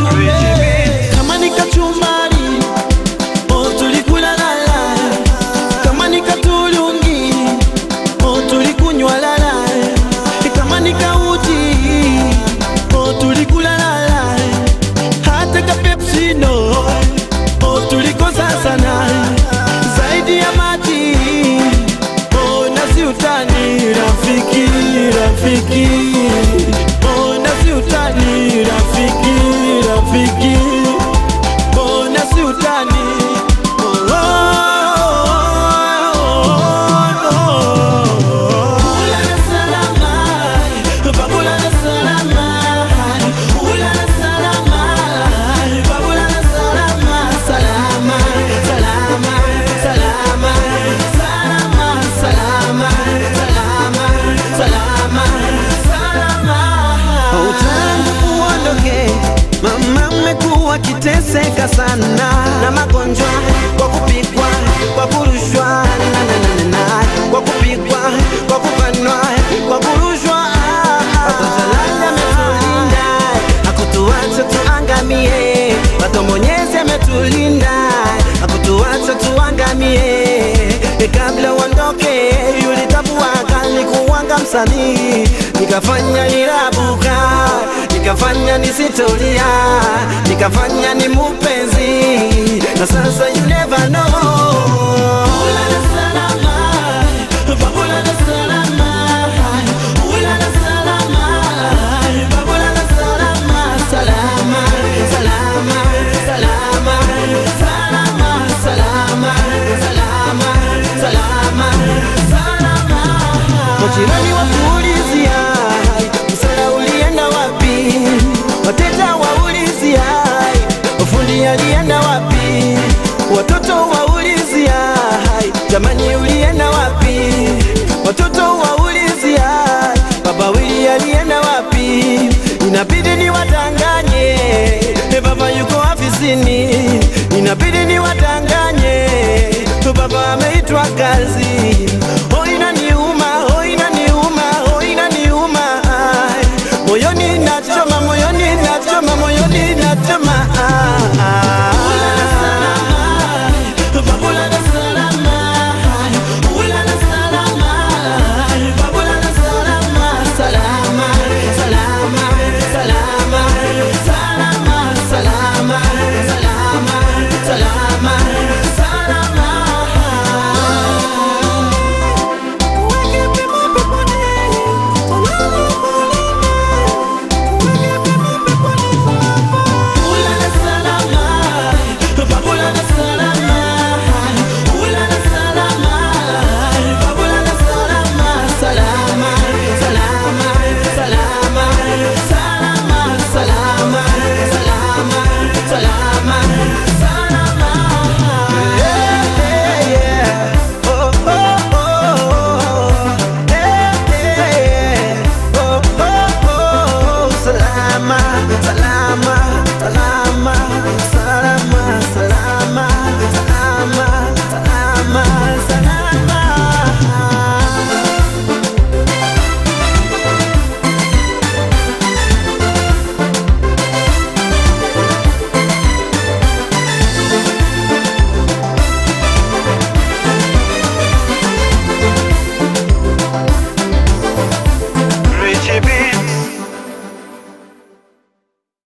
tuombe. Kama ni kachumbari, oh tulikula lala. Kama ni katulungi, oh tulikunywa lala. Kama ni kauji, oh tulikula lala. Hata ka Pepsi no, oh tulikosa sana. Zaidi ya maji, oh nasi utani rafiki, rafiki. Oh nasi utani rafiki, rafiki. Oh nasi utani. Oh, oh, oh, oh. Ulala salama, babulala salama. Ulala salama, babulala salama. Salama, salama, salama, salama, salama, salama, salama, salama. Utangu uondoke, mama mmekuwa kiteseka sana na magonjwa, kwa kupigwa, kwa kurushwa, na, na, na, na, na, kwa kupigwa, kwa kubanwa, kwa kurushwa. Watoto lala ametulinda, hakutuacha tuangamie. Watoto Mwenyezi ametulinda, hakutuacha tuangamie. E, kabla uondoke, yulitambua kalikuwanga msanii, nikafanya nirabuka, nikafanya nisitolia, nikafanya ni mupenzi, na sasa you never know. Ulala salama, babulala salama. Ulala salama, babulala salama. Salama, salama, salama, salama, salama, salama, salama, salama. Majirani wakuulizia msala ulienda wapi, wateja waulizia ufundi alienda wapi, watoto waulizia jamani uli